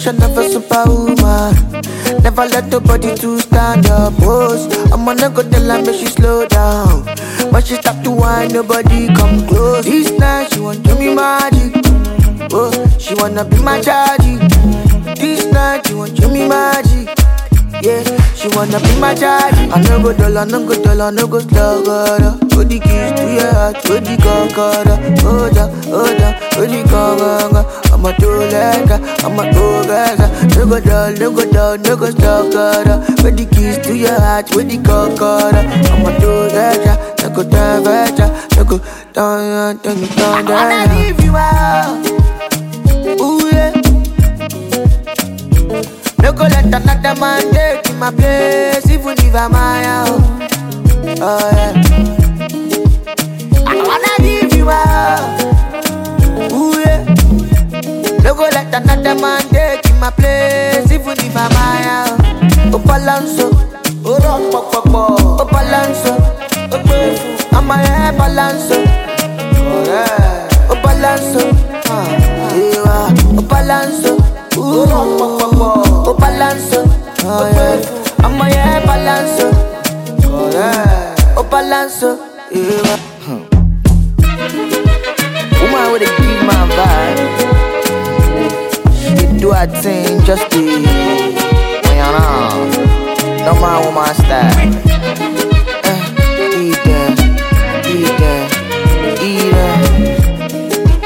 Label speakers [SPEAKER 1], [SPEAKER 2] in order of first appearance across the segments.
[SPEAKER 1] Definition of a superwoman. Never let nobody to stand up. Pose. I'm gonna go tell her make she slow down. But she stop to whine, nobody come close. This night she want do me magic. Oh, she wanna be my chargy. This night she want do me magic. Yeah, she wanna be my chargy. I no go dull, I no go dull, I no go slow, God. Put the keys to your heart, put the concorda. Hold on, hold on, put the concorda. I'm a two legger, I'm a two gaza. No go dull, no go dull, no go slow, God. Put the keys to your heart, put the concorda. I'm a two legger, no go down, better, no go down, down, down, down. I wanna give you out. Ooh yeah. No go let another man take in my place, even if I'm my own. Oh yeah. I wanna give you up. Ooh yeah. No go let another man take in my place, even if I'm my own. Oh balanso, oh rock pop pop pop. Oh balanso, oh grateful. I'm a hair balanso. Oh yeah. Oh balanso, ah yeah. Oh balanso, ooh rock pop pop pop. Oh balanso, oh yeah. I'm a hair balanso. Oh yeah. Oh balanso, yeah. Woman with a give my vibe. She do her thing just to, you know, no man woman style. Eh, eat them, eat them, eat them.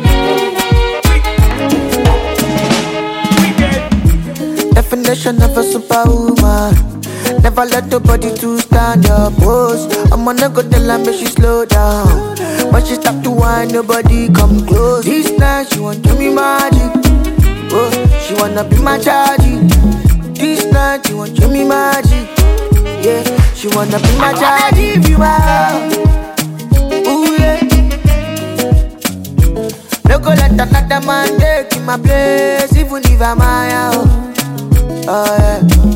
[SPEAKER 1] Definition of a superwoman. Never let nobody to stand up. Pose. I'm gonna go tell her make she slow down. When she stop to whine, nobody come close. This night she want do me magic. Oh, she wanna be my chargy. This night she want do me magic. Yeah, she wanna be my chargy. Give you out. Ooh yeah. No go let another man take in my place, even if I'm my own. Oh yeah.